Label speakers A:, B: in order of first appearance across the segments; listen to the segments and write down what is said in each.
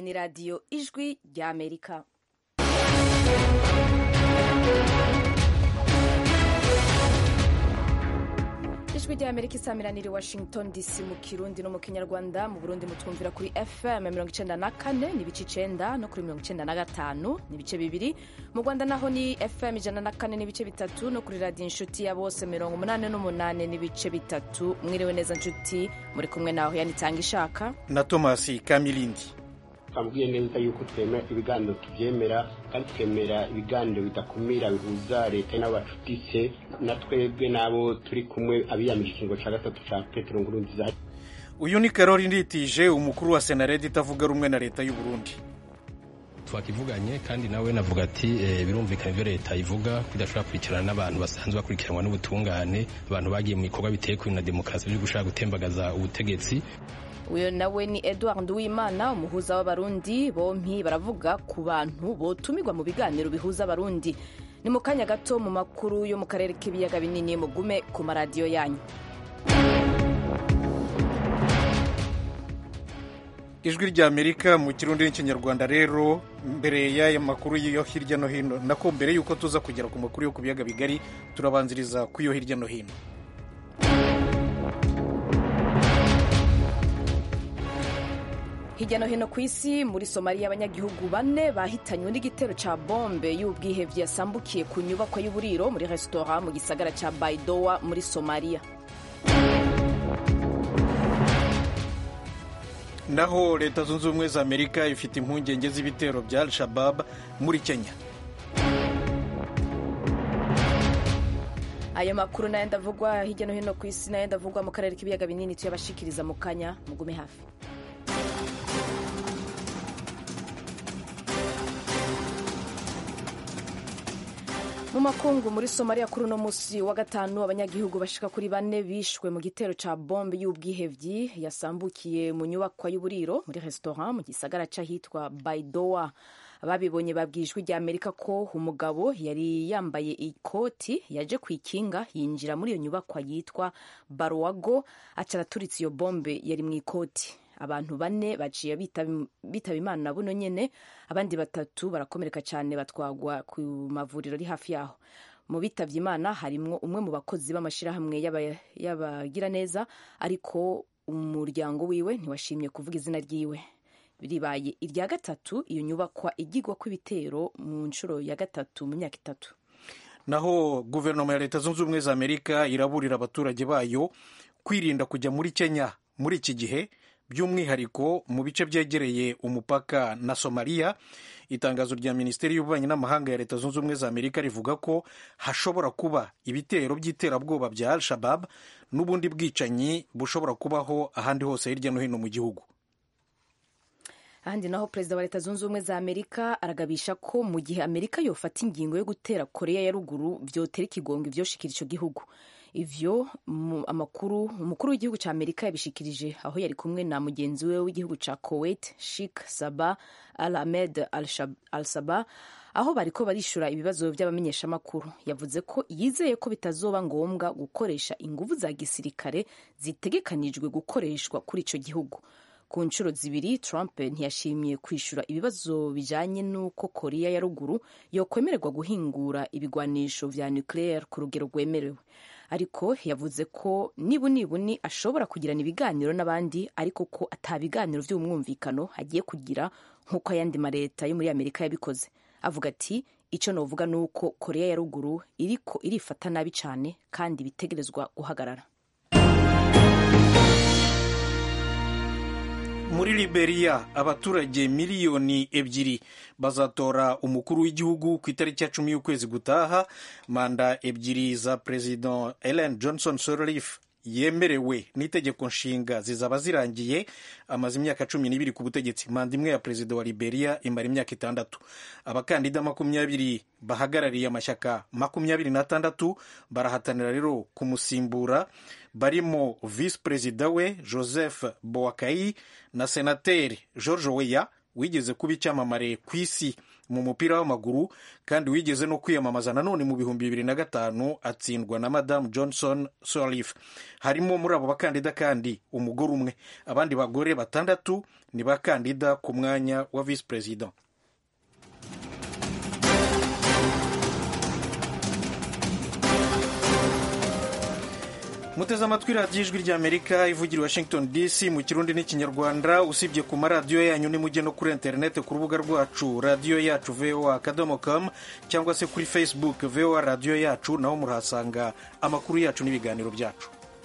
A: ni radiyo ijwi ry'amerika ijwi ry'amerika isamiraniye i washington dc mu kirundi no mu kinyarwanda mu burundi mutwumvira kuri fm mirongo icenda na kane n'ibice icenda no kuri mirongo icenda na gatanu n'ibice bibiri mu rwanda naho ni fm ijana na kane n'ibice bitatu no kuri radiyo inshuti ya bose mirongo umunani n'umunani n'ibice bitatu mwiriwe neza nshuti muri kumwe naho yanitanga ishaka
B: na tomasi kamilindi
C: twambwiye neza yuko twemera ibiganiro tubyemera kandi twemera ibiganiro bidakumira bihuza leta n'abacutise na twebwe n'abo turi kumwe abiyamije ikingo cya gatatu cya petero nkurunziza
B: uyu ni karori nditije umukuru wa senaredi itavuga rumwe na leta y'u Burundi
D: twakivuganye kandi nawe navuga ati birumvikana ibyo leta ivuga ko idashobora kurikirana n'abantu basanzwe bakurikiranwa n'ubutungane abantu bagiye mu bikorwa biteye kuri na demokarasi byo gushaka gutembagaza ubutegetsi
A: uyu nawe ni edward uwimana umuhuza w'abarundi bompi baravuga ku bantu botumirwa mu biganiro bihuza abarundi ni mu kanya gato mu makuru yo mu karere k'ibiyaga binini mugume ku maradiyo yanyu
B: ijwi ry'amerika mu kirundi n'ikinyarwanda rero mbere y'aya makuru yo hirya no hino nako mbere y'uko tuza kugera ku makuru yo ku biyaga bigari turabanziriza ku yo hirya no hino
A: hirya no hino ku isi muri somaliya abanyagihugu bane bahitanywe n'igitero cya bombe y'ubwihebye yasambukiye ku nyubako y'uburiro muri resitora mu gisagara cya baidowa muri somaliya
B: naho leta zunze ubumwe za amerika ifite impungenge z'ibitero bya al shabab muri kenya
A: ayo makuru nayo ndavugwa hirya no hino ku isi nayo ndavugwa mu karere k'ibiyaga binini tuyabashikiriza mu kanya mugume hafi mu makungu muri somaliya kuri uno munsi wa gatanu abanyagihugu bashika kuri bane bishwe mu gitero ca bombe y'ubwihevyi yasambukiye mu nyubakwa y'uburiro muri restaurant mu gisagara c'ahitwa baidoa ababibonye babwijwe rya amerika ko umugabo yari yambaye ikoti yaje kwikinga yinjira muri iyo nyubakwa yitwa barowago aca araturitsa iyo bombe yari mu ikoti abantu bane baciye bitaba imana buno nyene abandi batatu barakomereka cyane batwagwa ku mavuriro ari hafi yaho mu bitavye imana harimwo umwe mu bakozi b'amashirahamwe y'abagiraneza ariko umuryango wiwe ntiwashimye kuvuga izina ryiwe ribaye irya gatatu iyo nyubakwa igigwa kw'ibitero mu nshuro ya gatatu mu myaka itatu
B: naho guverinoma ya leta zunze ubumwe za amerika iraburira abaturage bayo kwirinda kujya muri kenya muri iki gihe by'umwihariko mu bice byegereye umupaka na somaliya itangazo rya minisiteri y'ububanyi n'amahanga ya leta zunze ubumwe za amerika rivuga ko hashobora kuba ibitero by'iterabwoba bya al shabab n'ubundi bwicanyi bushobora kubaho ahandi hose hirya no hino mu gihugu
A: ahandi naho perezida wa leta zunze ubumwe za amerika aragabisha ko mu gihe amerika yofata ingingo yo gutera korea ya ruguru vyotera ikigongo ivyoshikira ico gihugu ivyo amakuru umukuru w'igihugu ca amerika yabishikirije aho yari kumwe na mugenzi we w'igihugu ca kuwait sheikh saba al ahmed al saba aho bariko barishura ibibazo vy'abamenyeshamakuru yavuze ko yizeye ko bitazoba ngombwa gukoresha inguvu za gisirikare zitegekanijwe gukoreshwa kuri ico gihugu ku nshuro zibiri trump ntiyashimye kwishura ibibazo bijanye n'uko korea ya ruguru yokwemererwa guhingura ibigwanisho vya nuclear ku rugero rwemerewe ariko yavuze ko nibunibuni ashobora kugirana ibiganiro n'abandi ariko ko ata biganiro vy'umwumvikano agiye kugira nk'uko ayandi maleta yo muri amerika yabikoze avuga ati ico novuga ni uko korea ya ruguru iriko irifata nabi cane kandi bitegerezwa guhagarara
B: muri liberia abaturage miliyoni ebyiri bazatora umukuru w'igihugu ku itariki ya cumi y'ukwezi gutaha manda ebyiri za perezida ellen johnson sirleaf yemerewe n'itegeko nshinga zizaba zirangiye amaze imyaka cumi n'ibiri ku butegetsi manda imwe ya perezida wa liberia imara imyaka itandatu abakandida makumyabiri bahagarariye amashyaka makumyabiri n'atandatu barahatanira rero kumusimbura barimo visi perezida we joseph boakai na senateri george weya wigeze kuba icyamamare ku isi mu mupira w'amaguru kandi wigeze no kwiyamamaza nanone mu bihumbi bibiri na gatanu atsindwa na madamu johnson sirleaf harimo muri abo bakandida kandi umugore umwe abandi bagore batandatu ni bakandida ku mwanya wa visi perezida muteze amatwi radiyo ijwi ry'amerika ivugira washington dc mu kirundi n'ikinyarwanda usibye ku maradiyo yanyu nimujye no kuri interineti ku rubuga rwacu radiyo yacu voa akadomo com cyangwa se kuri facebook voa radiyo yacu naho murahasanga amakuru yacu n'ibiganiro byacu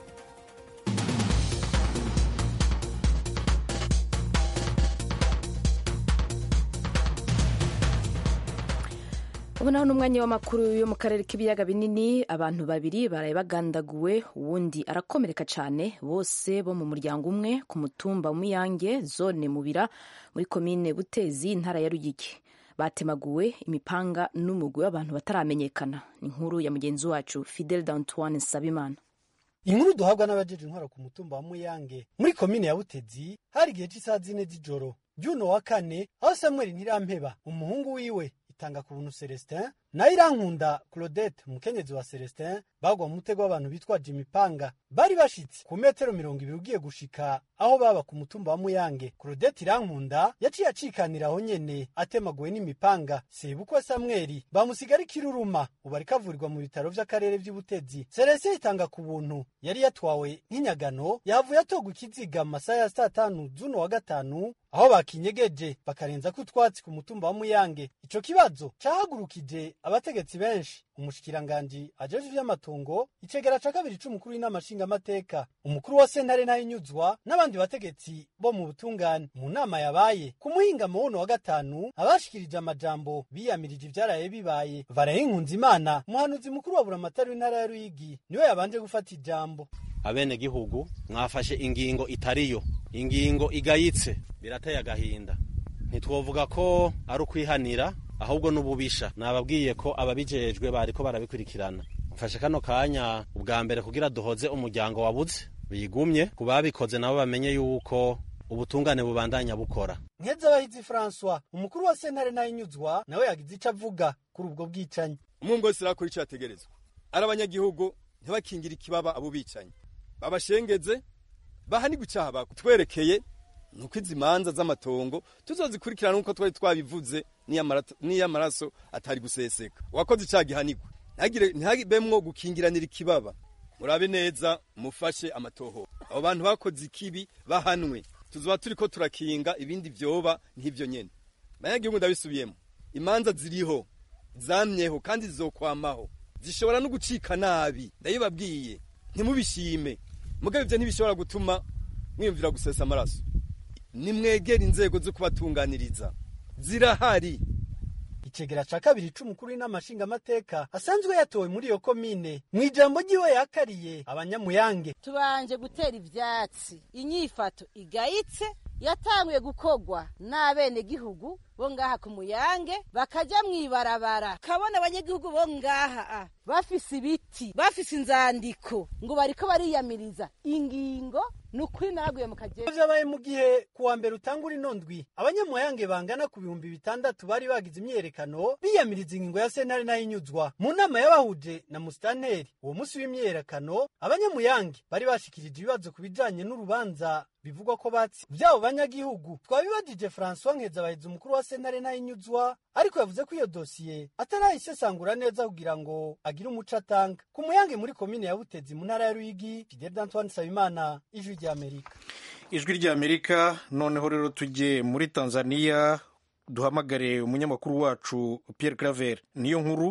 A: ubu naho ni umwanya w'amakuru yo mu karere k'ibiyaga binini abantu babiri baraye bagandaguwe uwundi arakomereka cyane bose bo mu muryango umwe ku mutumba w'umuyange zone mubira muri komine butezi intara ya rugigi batemaguwe imipanga n'umugwi w'abantu bataramenyekana ni inkuru ya mugenzi wacu fidel d'antoine nsabimana
E: inkuru duhabwa n'abajeje intwaro ku mutumba wa muyange muri komine ya butezi hari igihe cy'isaha zine z'ijoro ry'uno wa kane aho samuel ntirampeba umuhungu wiwe itanga ku buntu celestin nayo irankunda claudette umukenyezi wa celestin bagwa mu mutego w'abantu bitwaje imipanga bari bashitse ku metero mirongo ibiri ugiye gushika aho baba ku mutumba wa muyange claudette irankunda yaciye acikanira aho nyene atemaguwe n'imipanga sebukwe samweli bamusigara ikiruruma ubu ariko avurirwa mu bitaro vy'akarere vy'ubutezi celestin itanga ku buntu yari yatwawe nk'inyagano yavuye atogwa ikiziga mu masaha ya saa tanu z'uno wa gatanu aho bakinyegeje bakarenza ko utwatsi ku mutumba wa muyange ico kibazo cahagurukije abategetsi benshi umushikiranganji ajejwe ivy'amatongo icegera ca kabiri c'umukuru w'inama nshingamateka umukuru wa sentare ntahinyuzwa n'abandi bategetsi bo mu butungane mu nama yabaye ku muhingamo wuno wa gatanu abashikirije amajambo biyamirije ivyaraye bibaye barayinkunza imana umuhanuzi mukuru wa buramatari w'intara ya ruyigi niwe yabanje gufata ijambo
F: abenegihugu mwafashe ingingo itariyo ingingo igayitse birateye agahinda ntitwovuga ko ari ukwihanira ahubwo n'ububisha nababwiye ko ababijejwe bariko barabikurikirana mfashe kano kanya ubwa mbere kugira duhoze umuryango wabuze bigumye ku babikoze nabo bamenye yuko ubutungane bubandanya bukora
E: nkezabahizi francois umukuru wa sentare ntahinyuzwa nawe yagize ico avuga kuri ubwo bwicanyi
G: umwe wese arakora ico yategerezwa ari abanyagihugu ntibakingire ikibaba abo bicanyi babashengeze bahanirwe icaha bakutwerekeye nuko izi manza z'amatongo tuzozikurikirana nk'uko twari twabivuze n'iyo amaraso atari guseseka uwakoze icaha gihanirwe ntihagibemwo gukingiranira ikibaba murabe neza mufashe amatoho abo bantu bakoze ikibi bahanwe tuzoba turiko turakinga ibindi vyoba nk'ivyo nyene banyagihugu ndabisubiyemo imanza ziriho zamyeho kandi zizokwamaho zishobora no gucika nabi ndabibabwiye ntimubishime mugabe ivyo ntibishobora gutuma mwiyumvira gusesa amaraso nimwegera inzego zo kubatunganiriza zirahari
E: icegera ca kabiri c'umukuru w'inama nshingamateka asanzwe yatowe muri iyo komine mu ijambo ryiwe yakariye abanyamuyange
H: tubanje gutera ivyatsi inyifato igayitse yatanguye gukorwa n'abenegihugu bo ngaha ku muyange bakaja mw'ibarabara kabona abanyagihugu bo ngaha bafise ibiti bafise inzandiko ngo bariko bariyamiriza ingingo ni ukuri naraguye mu kagera
E: vyabaye mu gihe kuwa mbere utangura inondwi abanyamuyange bangana ku bihumbi bitandatu bari bagize imyiyerekano biyamiriza ingingo ya sentare n'ayinyuzwa mu nama y'abahuje na musitanteri uwo musi w'imyiyerekano abanyamuyange bari bashikirije ibibazo ku bijanye n'urubanza bivugwa ko batsi vyabo banyagihugu twabibajije francois nkezabahizi umukuru wa sentare ntayinyuzwa ariko yavuze ko iyo dosiye atarayisesangura neza kugira ngo agire umuco atanga ku muyange muri komine ya butezi mu ntara ya ruyigi fidel d'antoine nsabimana ijwi ry'amerika
B: ijwi ry'amerika noneho rero tujye muri tanzania duhamagare umunyamakuru wacu pierre claver niyo nkuru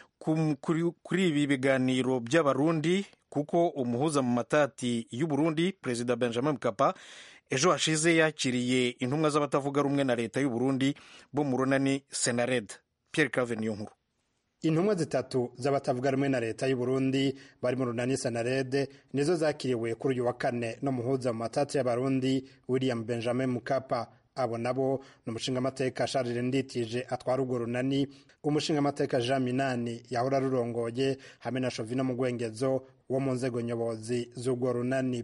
B: kuri ibi biganiro by'abarundi kuko umuhuza mu matati y'uburundi perezida benjamin mkapa ejo hashize yakiriye intumwa z'abatavuga rumwe na leta y'uburundi bo mu runani senared pierre claver niyo nkuru
I: intumwa zitatu z'abatavuga rumwe na leta y'uburundi bari mu runani senarede nizo zakiriwe kuri uyu wa kane n'umuhuza mu matati y'abarundi william benjamin mukapa abo nabo ni umushingamateka Charles Nditije atwara urwo runani umushingamateka Jean Minani yahora rurongoye hamwe na Shovino Mugwengezo wo mu nzego nyobozi z'urwo runani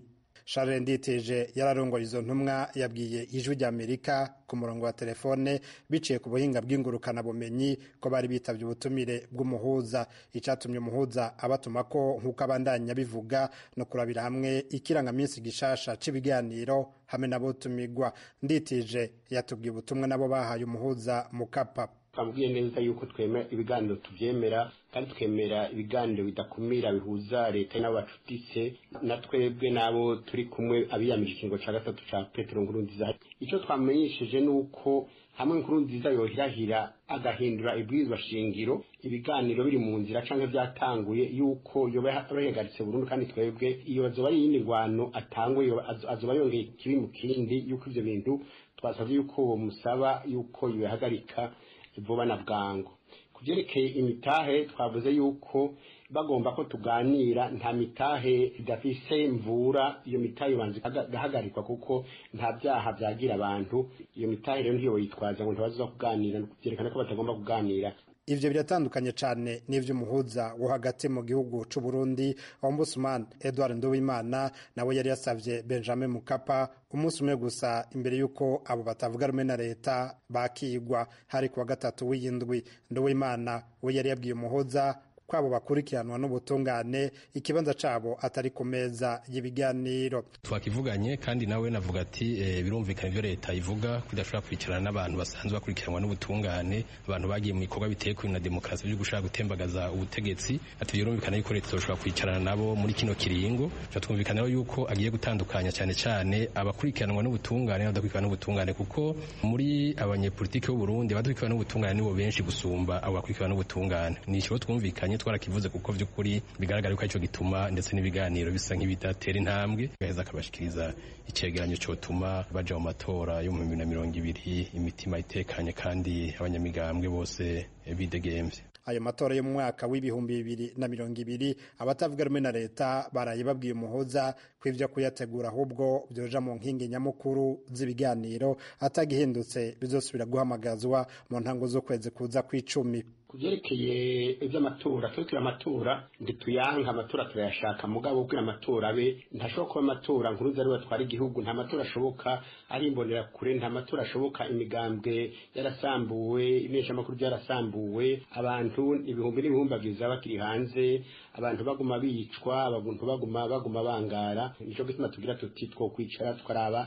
I: charles nditije yararongoye izo ntumwa yabwiye ijwi ry'amerika ku murongo wa telefone biciye ku buhinga bw'ingurukanabumenyi ko bari bitabye ubutumire bw'umuhuza icyatumye umuhuza abatuma ko nk'uko abandanya bivuga no kurabira hamwe ikirangaminsi gishasha cy'ibiganiro hamwe n'abotumigwa nditije yatubwiye ubutumwa nabo bahaye umuhuza mukapa
C: twabwiye neza yuko twemera ibiganiro tubyemera kandi twemera ibiganiro bidakumira bihuza leta n'abacutise na twebwe n'abo turi kumwe abiyamije ikingo cya gatatu cya petero nkurunziza icyo twamenyesheje ni uko hamwe nkurunziza yohirahira agahindura ibwirizwa shingiro ibiganiro biri mu nzira cyangwa byatanguye yuko yoba yahagaritse burundu kandi twebwe iyo azoba ari iyindi ngwano atangwe azoba yongeye ikibi mu kindi yuko ibyo bintu twasabye yuko uwo musaba yuko yohagarika vuba na bwangu ku byerekeye imitahe twavuze yuko bagomba ko tuganira nta mitahe idafise mvura iyo mitahe ibanza igahagarikwa kuko nta byaha byagira abantu iyo mitahe rero ntiyo yitwaza ngo ntibaza kuganira byerekana ko batagomba kuganira
I: ivyo biratandukanye cane n'ivy'umuhuza wo hagati mu gihugu c'u Burundi ombudsman Edward Nduwimana nawe yari yasavye Benjamin Mukapa umunsi umwe gusa imbere y'uko abo batavuga rumwe na leta bakigwa hari kuwa gatatu w'iyindwi Nduwimana we yari yabwiye umuhuza kwabo bakurikiranwa n'ubutungane ikibanza cabo atari ku meza y'ibiganiro
D: twakivuganye kandi nawe navuga ati e, birumvikana ivyo leta ivuga ko idashobora kwicarana n'abantu basanzwe bakurikiranwa n'ubutungane abantu bagiye mu bikorwa biteye kuri na demokarasi byo gushaka gutembagaza ubutegetsi ati birumvikana yuko leta izoshobora kwicarana nabo muri kino kiringo twumvikana yuko agiye gutandukanya cyane cyane abakurikiranwa n'ubutungane n'abadakurikiranwa n'ubutungane kuko muri abanyepolitiki b'u Burundi abadakurikiranwa n'ubutungane nibo benshi gusumba abo bakurikiranwa n'ubutungane ni ikibazo twumvikanye twarakivuze kuko vy'ukuri bigaragara ko aricyo gituma ndetse n'ibiganiro bisa nk'ibidatera intambwe gaheza akabashikiriza icegeranyo cotuma baja mu matora yo mu bibiri na mirongo ibiri imitima itekanye kandi abanyamigambwe bose bidegemvye
I: ayo matora yo mu mwaka w'ibihumbi bibiri na mirongo ibiri abatavuga rumwe na leta baraye babwiye umuhoza ko ivyo kuyategura ahubwo vyoja mu nkingi nyamukuru z'ibiganiro atagihindutse bizosubira guhamagazwa mu ntango z'ukwezi kuza kw'icumi
C: ku byerekeye iby'amatora turi amatora ntituyanka amatora turayashaka mugabo kugira amatora abe ntashobora kuba amatora nkuruza ariwe atwara igihugu nta matora ashoboka ari imbonerakure nta matora ashoboka imigambwe yarasambuwe imenyeshamakuru byarasambuwe abantu ibihumbi n'ibihumbagiza bakiri hanze abantu baguma bicwa abantu baguma baguma bangara nicyo gituma tugira tuti two kwicara tukaraba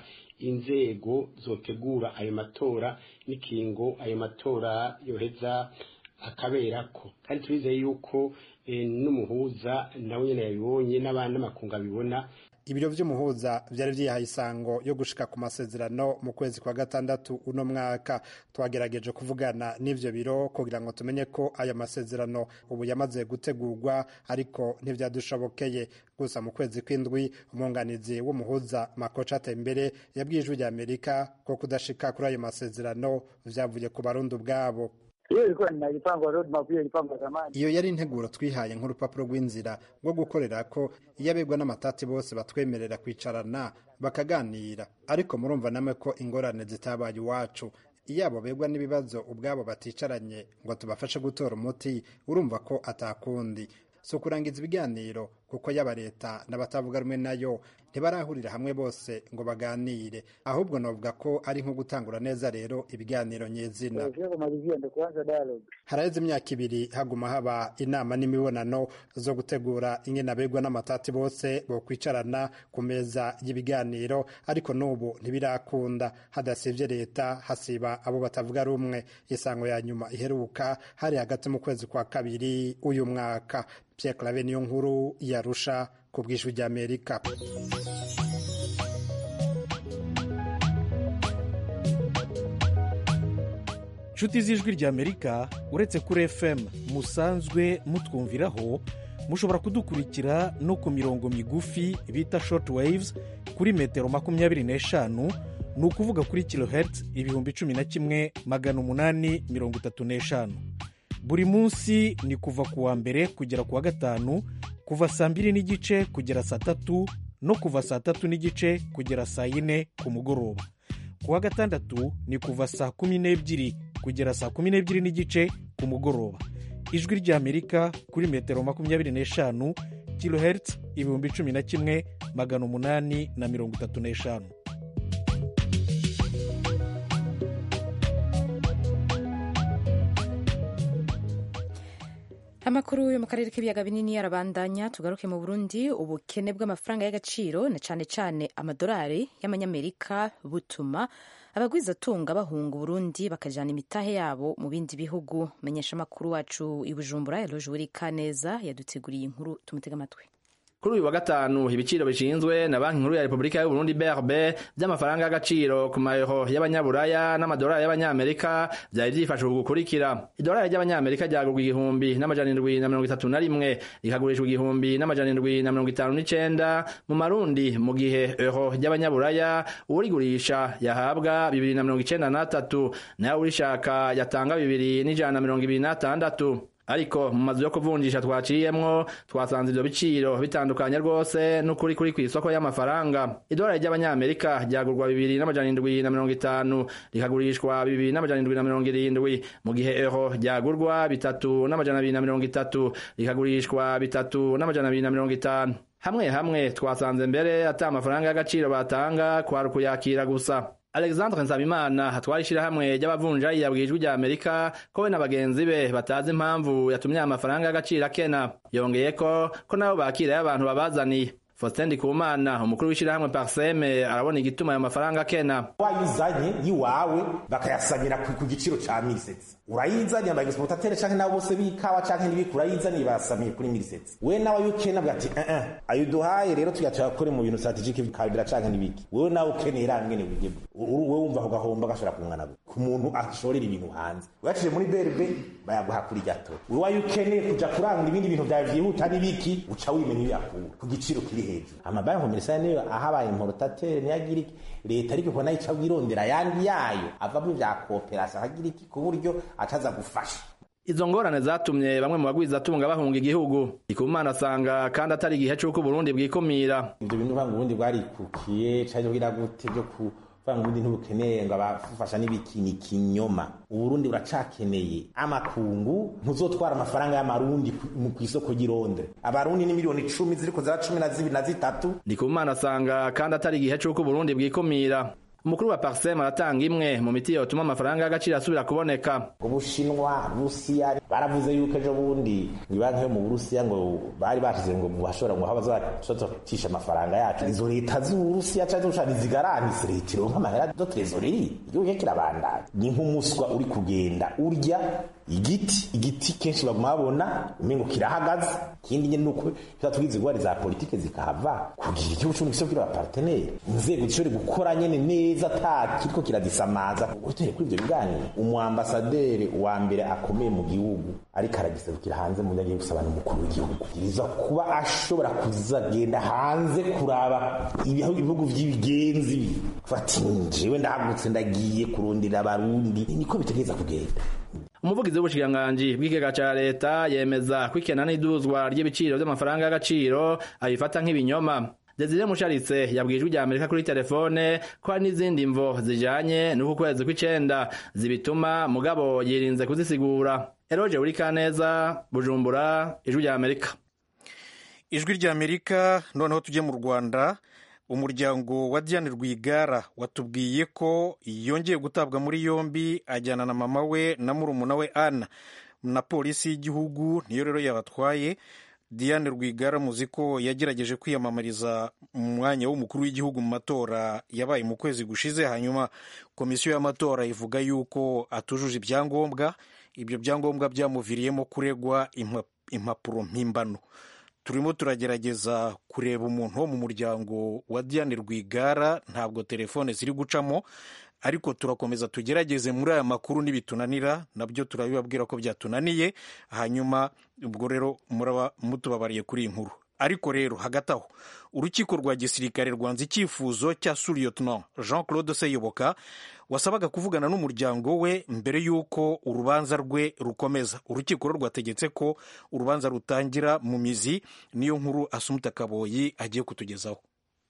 C: inzego zotegura ayo matora n'ikingo ayo matora yoheza akaberako kandi turizeye yuko n'umuhuza nawe nyine yabibonye n'abandi n'amakungu abibona
I: ibiro vy'umuhuza vyari vyihaye isango yo gushika ku masezerano mu kwezi kwa gatandatu uno mwaka twagerageje kuvugana n'ivyo biro kugira ngo tumenye ko aya masezerano ubu yamaze gutegurwa ariko ntivyadushobokeye gusa mu kwezi kw'indwi umwunganizi w'umuhuza makoca atembere yabwiye ijwi rya amerika ko kudashika kuri ayo masezerano vyavuye ku barundi ubwabo iyo yari integuro twihaye nk'urupapuro rw'inzira rwo gukorera ko iyo abegwa n'amatati bose batwemerera kwicarana bakaganira ariko murumva namwe ko ingorane zitabaye iwacu iyo abo begwa n'ibibazo ubwabo baticaranye ngo tubafashe gutora umuti urumva ko atakundi si ukurangiza ibiganiro kuko yaba leta n'abatavuga rumwe nayo ntibarahurira hamwe bose ngo baganire ahubwo navuga ko ari nko gutangura neza rero ibiganiro nyezina haraheze imyaka ibiri haguma haba inama n'imibonano zo gutegura ingene abegwa n'amatati bose bokwicarana ku meza y'ibiganiro ariko n'ubu ntibirakunda hadasivye leta hasiba abo batavuga rumwe isango ya nyuma iheruka hari hagati mu kwezi kwa kabiri uyu mwaka Pierre Claver niyo nkuru yarusha ku bw'ijwi ry'Amerika
B: nshuti z'ijwi ry'Amerika uretse kuri FM musanzwe mutwumviraho mushobora kudukurikira no ku mirongo migufi bita short waves kuri metero makumyabiri n'eshanu ni ukuvuga kuri kilohertz ibihumbi cumi na kimwe magana umunani mirongo itatu n'eshanu buri munsi ni kuva ku wa mbere kugera ku wa gatanu kuva saa mbiri n'igice kugera saa tatu no kuva saa tatu n'igice kugera saa yine ku mugoroba ku wa gatandatu ni kuva saa kumi n'ebyiri kugera saa kumi n'ebyiri n'igice ku mugoroba ijwi ry'amerika kuri metero makumyabiri n'eshanu kilohertz ibihumbi cumi na kimwe magana umunani na mirongo itatu n'eshanu
A: amakuru yo mu karere k'ibiyaga binini arabandanya tugaruke mu burundi ubukene bw'amafaranga y'agaciro na cyane cyane amadolari y'amanyamerika butuma abagwizatunga bahunga uburundi bakajyana imitahe yabo mu bindi bihugu menyesha amakuru wacu i bujumbura eroje buri kaneza yaduteguriye inkuru tumutega amatwi
J: kuri uyu wa gatanu ibiciro bishinzwe na banki nkuru ya repubulika y'u Burundi BRB by'amafaranga y'agaciro ku mayero y'abanyaburaya n'amadolari y'abanyamerika byari byifashwe gukurikira idolari ry'abanyamerika ryagurwa igihumbi n'amajana indwi na mirongo itatu na rimwe rikagurishwa igihumbi n'amajana indwi na mirongo itanu n'icenda mu marundi mu gihe euro ry'abanyaburaya uwurigurisha yahabwa bibiri na mirongo icenda n'atatu nayo urishaka yatanga bibiri n'ijana na mirongo ibiri n'atandatu ariko mu mazu yo kuvunjisha twaciyemwo twasanze ivyo biciro bitandukanye rwose n'ukuri kuri kw'isoko y'amafaranga idolari ry'abanyamerika ryagurwa bibiri n'amajana indwi na mirongo itanu rikagurishwa bibiri n'amajana indwi na mirongo irindwi mu gihe euro ryagurwa bitatu n'amajana abiri na mirongo itatu rikagurishwa bitatu n'amajana abiri na mirongo itanu hamwe hamwe twasanze mbere ata amafaranga y'agaciro batanga kwari ukuyakira gusa alexandre nsabimana atwara ishyirahamwe ry'abavunjayi yabwiye ijwi rya amerika ko we na bagenzi be batazi impamvu yatumye aya mafaranga y'agaciro akena yongeye ko ko nabo bakirayo abantu babazaniye faustin ndikumana umukuru w'ishyirahamwe parseme arabona igituma ayo mafaranga akena
K: wayizanye yiwawe bakayasamira ku giciro ca mirisetse urayizanye ama exportateur canke nabo bose bikawa canke nibiki urayizanye basamiye kuri mirisetse we nawe yukena bwa ati eh eh ayo duhaye rero tuya tuyakore mu bintu strategique bikabira canke nibiki wewe nawe ukeneye rangene wige wewe wumva ko gahomba gashobora kungana ku muntu ashorera ibintu hanze uyacije muri BRB bayaguha kuri gato wewe wayukeneye kuja kurangura ibindi bintu vyawe vyihuta nibiki uca wimenya ibiyakura ku giciro kiri hejuru amabanki komerisiyo niyo ahabaye importateur niyagira iki leta ariko ko nayo ica wirondera ayandi yayo avamo vya kooperasiyo akagira iki ku buryo ataza gufasha
J: izo ngorane zatumye bamwe mu bagwizatunga bahunga igihugu ikumana asanga kandi atari igihe c'uko uburundi bwikumira
K: ivyo bintu vanga uburundi bwarikukiye canke kugira gute vyo ku vanga uburundi ntibukeneye ngo abafasha n'ibiki ni kinyoma uburundi buracakeneye amakungu ntuzotwara amafaranga y'amarundi ku isoko ry'irondre abarundi ni miliyoni icumi ziriko zira cumi na zibiri na zitatu
J: ndikumana asanga kandi atari igihe c'uko uburundi bwikumira umukuru wa parsem aratanga imwe mu miti yotuma amafaranga y'agaciro asubira kuboneka
K: ubushinwa rusiya baravuze yuko ejo bundi ibanki yo mu burusiya ngo bari bashize ngo bashobora ngo bazacisha amafaranga yacu izo leta z'uburusiya canke z'ubushani zigaranise leta ironka amahera do trezoreri igihugu kirabandanya ni nk'umuswa uri kugenda urya igiti igiti kenshi baguma babona umengo kirahagaze ikindi nyene nuko bizatugize ingwari za politike zikahava kugira igihugu c'uburundi kiso kiri abapartenere inzego zishobore gukora nyene neza ata kiriko kiradisamaza utere kuri ivyo biganiro umuambasaderi wa mbere akomeye mu gihugu ariko aragiserukira hanze mu nyagihugu gusaba n'umukuru w'igihugu yiza kuba ashobora kuzagenda hanze kuraba ibihugu vy'ibigenzi fati jewe ndahagutse ndagiye kurondera abarundi niko bitegereza kugenda
J: umuvugizi w'ubushikiranganji bw'ikigega ca leta yemeza ko ikena n'iduzwa ry'ibiciro vy'amafaranga y'agaciro abifata nk'ibinyoma desire musharitse yabwiye ijwi rya amerika kuri telefone ko hari n'izindi mvo zijanye n'uku kwezi kw'icenda zibituma mugabo yirinze kuzisigura eroje uri kaneza bujumbura ijwi rya amerika
B: ijwi rya amerika noneho tujye mu rwanda umuryango wa diane rwigara watubwiye ko yongeye gutabwa muri yombi ajyana na mama we na murumuna we ana na polisi y'igihugu niyo rero yabatwaye diane rwigara muzi ko yagerageje kwiyamamariza umwanya w'umukuru w'igihugu mu matora yabaye mu kwezi gushize hanyuma komisiyo y'amatora ivuga yuko atujuje ibyangombwa ibyo byangombwa byamuviriyemo kuregwa impapuro mpimbano turimo turagerageza kureba umuntu wo mu muryango wa diane rwigara ntabwo telefone ziri gucamo ariko turakomeza tugerageze muri aya makuru nibitunanira nabyo turabibabwira ko byatunaniye hanyuma ubwo rero muraba mutubabariye kuri iyi nkuru ariko rero hagati aho urukiko rwa gisirikare rwanze icyifuzo cya suriyotona jean claude seyoboka wasabaga kuvugana n'umuryango we mbere y'uko urubanza rwe rukomeza urukiko rwo rwategetse ko urubanza rutangira mu mizi niyo nkuru asumuta kaboyi agiye kutugezaho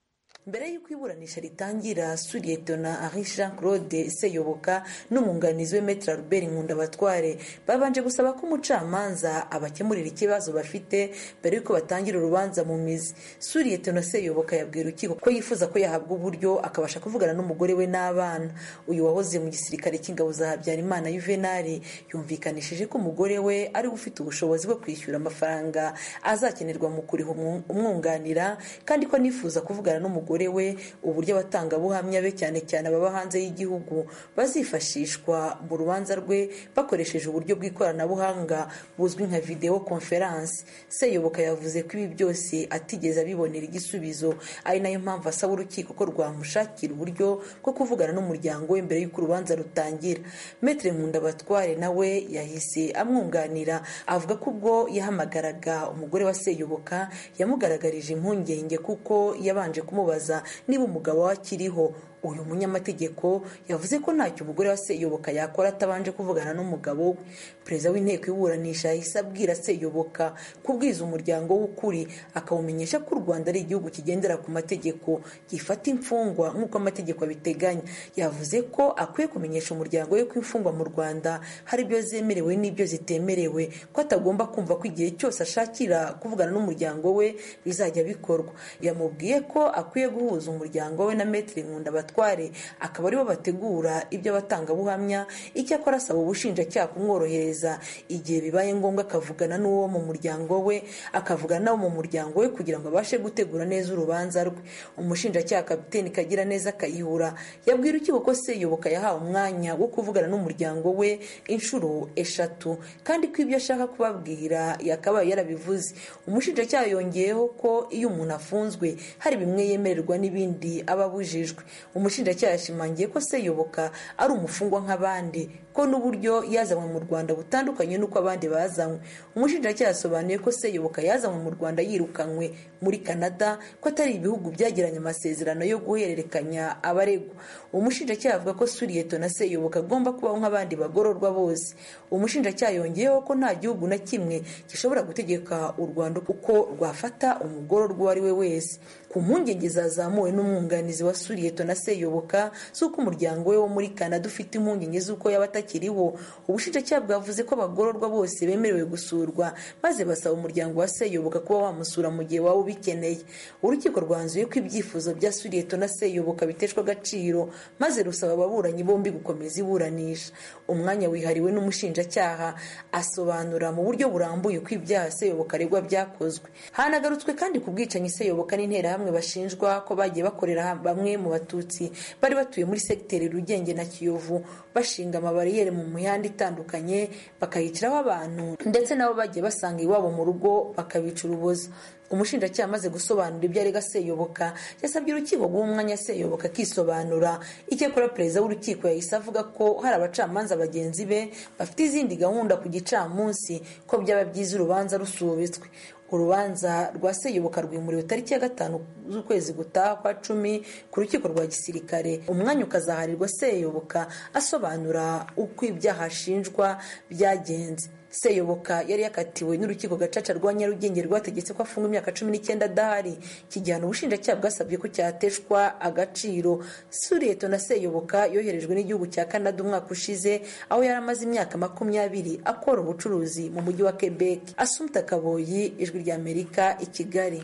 L: mbere y'uko iburanisha ritangira suriyetona ari jean claude seyoboka n'umwunganizi we metre albert nkundabatware babanje gusaba ko umucamanza abakemurira ikibazo bafite mbere y'uko batangira urubanza mu mizi suriyetona seyoboka yabwiye urukiko ko yifuza ko yahabwa uburyo akabasha kuvugana n'umugore we n'abana uyu wahoze mu gisirikare cy'ingabo za habyarimana yuvenali yumvikanishije ko umugore we ari we ufite ubushobozi bwo kwishyura amafaranga azakenerwa mu kuriha umwunganira kandi ko anifuza kuvugana n'umugore we uburyo abatangabuhamya be cyane cyane ababa hanze y'igihugu bazifashishwa mu rubanza rwe bakoresheje uburyo bw'ikoranabuhanga buzwi nka videwo konferansi seyoboka yavuze ko ibi byose atigeze abibonera igisubizo ari nayo mpamvu asaba urukiko ko rwamushakira uburyo bwo kuvugana n'umuryango we mbere y'uko urubanza rutangira metre nkundabatware nawe yahise amwunganira avuga ko ubwo yahamagaraga umugore wa seyoboka yamugaragarije impungenge kuko yabanje kumubaza niba umugabo we akiriho uyu munyamategeko yavuze ko ntacyo umugore wa seyoboka yakora atabanje kuvugana n'umugabo we perezida w'inteko iburanisha yahise abwira seyoboka kubwiza umuryango w'ukuri akawumenyesha ko u rwanda ari igihugu kigendera ku mategeko gifata imfungwa nk'uko amategeko abiteganya yavuze ko akwiye kumenyesha umuryango we ko imfungwa mu rwanda hari ibyo zemerewe n'ibyo zitemerewe ko atagomba kumva ko igihe cyose ashakira kuvugana n'umuryango we bizajya bikorwa yamubwiye ko akwiye guhuza umuryango we na metero nkundabatware akaba aribo bategura ibyo abatangabuhamya icyakora asaba ubushinjacyaha kumworohereza igihe bibaye ngombwa akavugana n'uwo mu muryango we akavugana n'abo mu muryango we kugira ngo abashe gutegura neza urubanza rwe umushinjacyaha kapiteni kagira neza akayihura yabwira urukiko ko seyoboka yahawe umwanya wo kuvugana n'umuryango we inshuro eshatu kandi ko ibyo ashaka kubabwira yakabaye yarabivuze umushinjacyaha yongeyeho ko iyo umuntu afunzwe hari bimwe yemererwa n'ibindi aba abujijwe umushinjacyaha yashimangiye ko seyoboka ari umufungwa nk'abandi ko n'uburyo yazanywe mu rwanda butandukanye n'uko abandi bazanywe umushinjacyaha yasobanuye ko seyoboka yazanywe mu rwanda yirukanywe muri canada ko atari ibihugu byagiranye amasezerano yo guhererekanya abaregwa umushinjacyaha avuga ko suriyeto na seyoboka agomba kubaho nk'abandi bagororwa bose umushinjacyaha yongeyeho ko nta gihugu na kimwe gishobora gutegeka u rwanda uko rwafata umugororwa uwo ari we wese ku mpungenge zazamuwe n'umwunganizi wa suriyeto na seyoboka z'uko umuryango we wo muri canada ufite impungenge z'uko yaba atakiriho ubushinjacyaha bwavuze ko abagororwa bose bemerewe gusurwa maze basaba umuryango wa seyoboka kuba wamusura mu gihe waba ubikeneye urukiko rwanzuye ko ibyifuzo bya suriyeto na seyoboka biteshwa agaciro maze rusaba ababuranyi bombi gukomeza iburanisha umwanya wihariwe n'umushinjacyaha asobanura mu buryo burambuye uko ibyaha seyoboka aregwa byakozwe hanagarutswe kandi ku bwicanyi seyoboka n'interahamwe bashinjwa ko bagiye bakorera bamwe mu batutsi bari batuye muri segiteri rugenge na kiyovu bashinga amabariyeri mu mihanda itandukanye bakayiciraho abantu ndetse nabo bagiye basanga iwabo mu rugo bakabica urubozo umushinjacyaha amaze gusobanura ibyo arega seyoboka yasabye urukiko guha umwanya seyoboka akisobanura icyakora perezida w'urukiko yahise avuga ko hari abacamanza bagenzi be bafite izindi gahunda ku gicamunsi ko byaba byiza urubanza rusubitswe urubanza rwa seyoboka rwimuriwe tariki ya gatanu z'ukwezi gutaha kwa cumi ku rukiko rwa gisirikare umwanya ukazaharirwa seyoboka asobanura uko ibyaha ashinjwa byagenze seyoboka yari yakatiwe n'urukiko gacaca rwa nyarugenge rwategetse ko afunga imyaka cumi n'icyenda adahari iki gihano ubushinjacyaha bwasabye ko cyateshwa agaciro suriyeto na seyoboka yoherejwe n'igihugu cya canada umwaka ushize aho yari amaze imyaka makumyabiri akora ubucuruzi mu mujyi wa quebec asumta kaboyi ijwi ry'amerika i kigali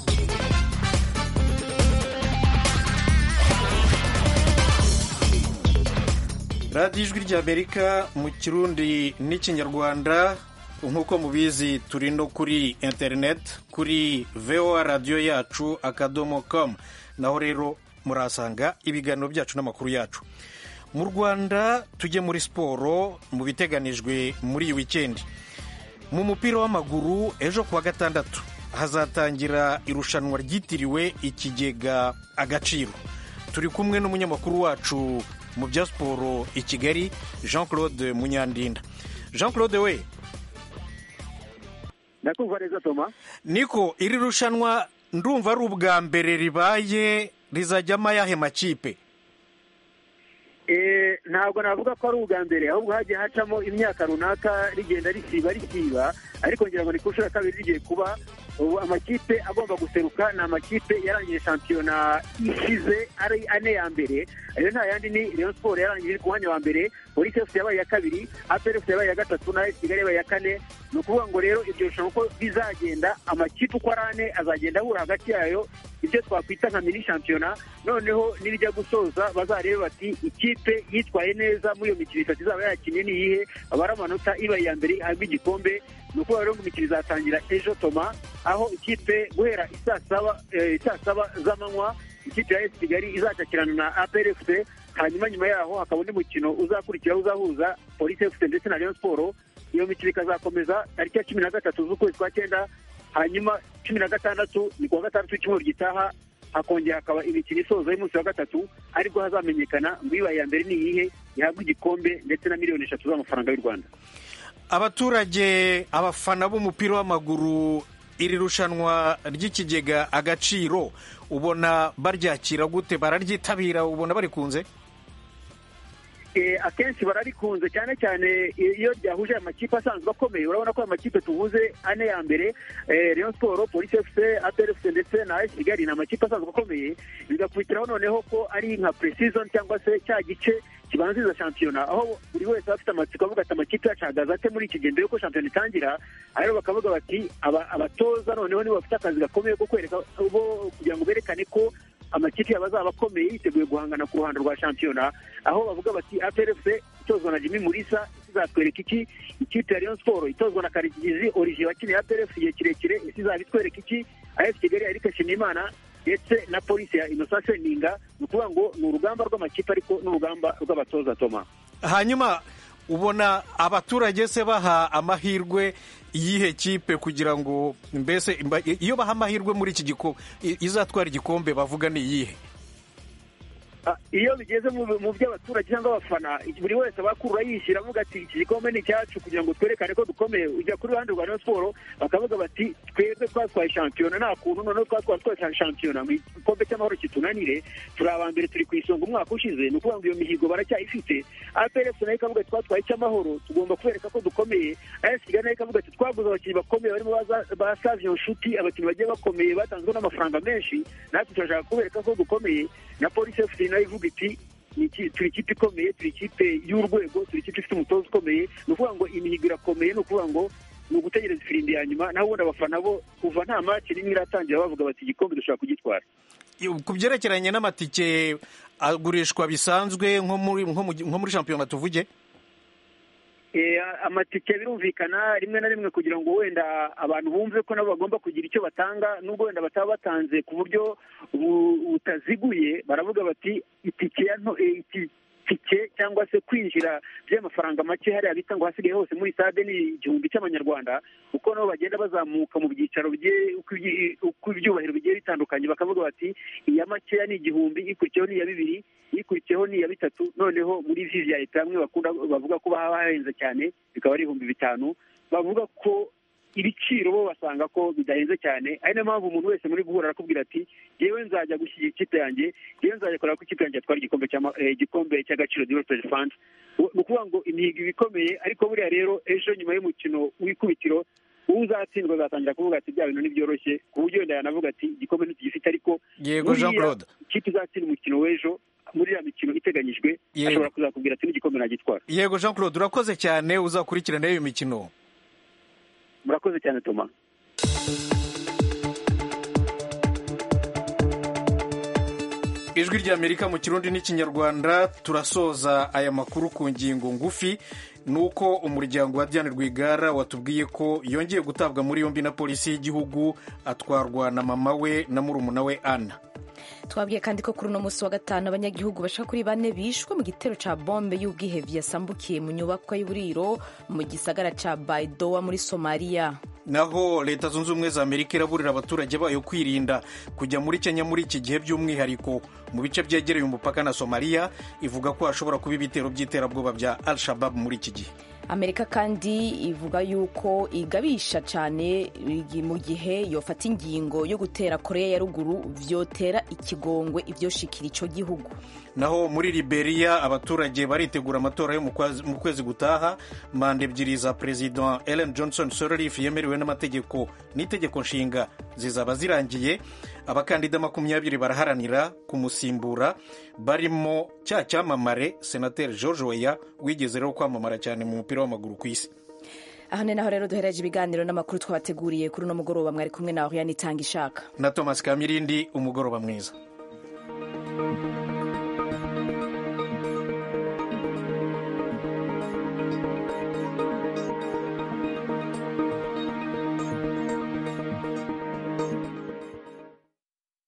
B: radiyo ijwi ry'amerika mu kirundi n'ikinyarwanda nk'uko mubizi turi no kuri interineti kuri voa radiyo yacu akadomo komu naho rero murahasanga ibiganiro byacu n'amakuru yacu mu rwanda tujye muri siporo mu biteganijwe muri iyi wikendi mu mupira w'amaguru ejo kuwa gatandatu hazatangira irushanwa ryitiriwe ikigega agaciro turi kumwe n'umunyamakuru wacu mu bya siporo i kigali jean claude munyandinda jean claude we
M: ndakumva neza toma
B: niko iri rushanwa ndumva ari ubwa mbere ribaye rizajyamo ayahe makipe
M: ntabwo navuga ko ari ubwa mbere ahubwo hagiye hacamo imyaka runaka rigenda risiba risiba ariko ngira ngo ni ku nshuro ya kabiri rigiye kuba ubu amakipe agomba guseruka ni amakipe yarangije shampiyona ishize ari ane ya mbere ayo nta yandi ni Rayon Sport yarangije ku mwanya wa mbere Police FC yabaye iya kabiri APR FC yabaye iya gatatu na AS Kigali yabaye iya kane ni ukuvuga ngo rero iryo rushanwa uko bizagenda amakipe uko ari ane azagenda ahura hagati yayo ibyo twakwita nka mini shampiyona noneho nibijya gusoza bazarebe bati ikipe yitwaye neza muri iyo mikino itatu izaba yakinnye ni iyihe abara amanota ibaye iya mbere ihabwa igikombe ni ukuvuga rero ngo imikino izatangira ejo toma aho ikipe guhera isaa saba eh, isaa saba z'amanywa ikipe ya esi kigali izacakirana na apr fc hanyuma nyuma yaho hakaba undi mukino uzakurikiraho uzahuza polisi fc ndetse na rayon siporo iyo mikino ikazakomeza tariki ya cumi na gatatu z'ukwezi kwa cyenda hanyuma cumi na gatandatu ni kuwa gatandatu w'icyumweru gitaha hakongera hakaba imikino isoza y'umunsi wa gatatu aribwo hazamenyekana ngo ibaye iya mbere ni iyihe ihabwa igikombe ndetse na miliyoni eshatu z'amafaranga y'u rwanda
B: abaturage abafana b'umupira w'amaguru iri rushanwa ry'ikigega agaciro ubona baryakira gute bararyitabira ubona barikunze
M: Eh, akenshi bararikunze cyane cyane iyo ryahuje amakipe asanzwe akomeye urabona ko amakipe tuvuze ane ya mbere eh, Rayon Sport Police FC APR FC ndetse na AS Kigali ni amakipe asanzwe akomeye bigakurikiraho noneho ko ari nka pre-season cyangwa se cya gice kibanziriza shampiyona aho buri wese aba afite amatsiko avuga ati amakipe yacu ahagaze ate muri iki gihe mbere yuko shampiyona itangira rero bakavuga bati aba- abatoza noneho nibo bafite akazi gakomeye ko kwereka bo kugira ngo berekane ko amakipe yabo azaba akomeye yiteguye guhangana ku ruhando rwa shampiyona aho bavuga bati APRFC itozwa na Jimmy Mulisa izatwereka iki ikipe ya Rayon Sport itozwa na Karigizi Olivier wakiniye APRFC igihe kirekire isi izaba itwereka iki AS Kigali Eric Nshimiyimana ndetse na polisi ya Innocent Seninga ni ukuvuga ngo ni urugamba rw'amakipe ariko n'urugamba rw'abatoza Toma
B: hanyuma ubona abaturage se baha amahirwe iyihe kipe kugira ngo mbese imba- iyo baha amahirwe muri iki gikombe izatwara igikombe bavuga ni iyihe
M: Ah, iyo bigeze mu mu by'abaturage cyangwa abafana buri wese aba akurura yishyira avuga ati iki gikombe ni icyacu kugira ngo twerekane ko dukomeye ujya kuri ruhande rwa Rayon Sport bakavuga bati twebwe twatwaye shampiyona nta kuntu noneho twatwara twatwaye shampiyona mu gikombe cy'amahoro kitunanire turi aba mbere turi ku isonga umwaka ushize ni ukuvuga ngo iyo mihigo baracyayifite APRFC nayo ikavuga ati twatwaye icy'amahoro tugomba kubereka ko dukomeye AS Kigali nayo ikavuga ati twaguze abakinnyi bakomeye barimo baza- ba Savio Nshuti abakinnyi bagiye bakomeye batanzwe n'amafaranga menshi natwe turashaka kubereka ko dukomeye na polisi FC nayo ivuga iti "Ni iki- turi ikipe ikomeye turi ikipe y'urwego turi ikipe ifite umutoza ukomeye ni ukuvuga ngo imihigo irakomeye ni ukuvuga ngo ni ugutegereza ifirimbi ya nyuma naho ubundi abafana bo kuva nta match n'imwe iratangira bavuga bati igikombe dushobora kugitwara
B: ku byerekeranye n'amatike agurishwa bisanzwe nko muri nko mu- nko muri shampiyona tuvuge
M: Eh, amatike birumvikana rimwe na rimwe kugira ngo wenda abantu bumve ko nabo bagomba kugira icyo batanga nubwo wenda bataba batanze ku buryo bu- butaziguye baravuga bati itike ya nto eh, iki- tike cyangwa se kwinjira by'amafaranga make hariya bita ngo hasigaye hose muri stade ni igihumbi cy'amanyarwanda kuko nabo bagenda bazamuka mu byicaro bigiye uko ibyi- uko ibyubahiro bigiye bitandukanye bakavuga bati iya makeya ni igihumbi ikurikiyeho ni iya bibiri ikurikiyeho ni iya bitatu noneho muri vivi ya leta bamwe bakunda bavuga ko baba bahenze cyane bikaba ari ibihumbi bitanu bavuga ko ibiciro bo basanga ko bidahenze cyane ari nayo mpamvu umuntu wese muri guhura arakubwira ati yewe nzajya gushyigikira ikipe yanjye yewe nzajya kureba ko ikipe yanjye yatwara igikombe cy'ama- eh, igikombe cy'agaciro development fund ni ukuvuga ngo imihigo iba ikomeye ariko buriya rero ejo nyuma y'umukino w'ikubitiro uzatsindwa azatangira kuvuga ati bya bintu ntibyoroshye ku buryo wenda yanavuga ati igikombe ntigifite ariko
B: Yego, Jean
M: buriya
B: Claude.
M: ikipe izatsinda umukino w'ejo muri iriya mikino iteganyijwe
B: Yego.
M: ashobora kuzakubwira ati n'igikombe nagitwara
B: yego jean claude urakoze cyane uzakurikirana iyo mikino
M: murakoze cyane toma
B: ijwi ry'amerika mu kirundi n'ikinyarwanda turasoza aya makuru ku ngingo ngufi ni uko umuryango wa diane rwigara watubwiye ko yongeye gutabwa muri yombi na polisi y'igihugu atwarwa na mama we na murumuna we ana
A: twabwiye kandi ko kuri uno munsi wa gatanu abanyagihugu bashaka kuri bane bishwe mu gitero ca bombe y'ubwihevyi yasambukiye mu nyubakwa y'uburiro mu gisagara ca baidoa muri somaliya
B: naho leta zunze ubumwe za amerika iraburira abaturage bayo kwirinda kujya muri kenya muri iki gihe by'umwihariko mu bice byegereye umupaka na somaliya ivuga ko hashobora kuba ibitero by'iterabwoba bya al shabab muri iki gihe
A: amerika kandi ivuga yuko igabisha cyane mu gihe yofata ingingo yo gutera korea ya ruguru vyotera ikigongwe ivyoshikira ico gihugu
B: naho muri liberia abaturage baritegura amatora yo mu kwezi gutaha manda ebyiri za perezida ellen johnson sirleaf yemerewe n'amategeko n'itegeko nshinga zizaba zirangiye abakandida makumyabiri baraharanira kumusimbura barimo cya cyamamare senateri george weya wigeze rero kwamamara cyane mu mupira w'amaguru ku isi
A: aha ni naho rero duhereje ibiganiro n'amakuru twabateguriye kuri uno mugoroba mwari kumwe nawe yanitanga ishaka
B: na thomas kamirindi umugoroba mwiza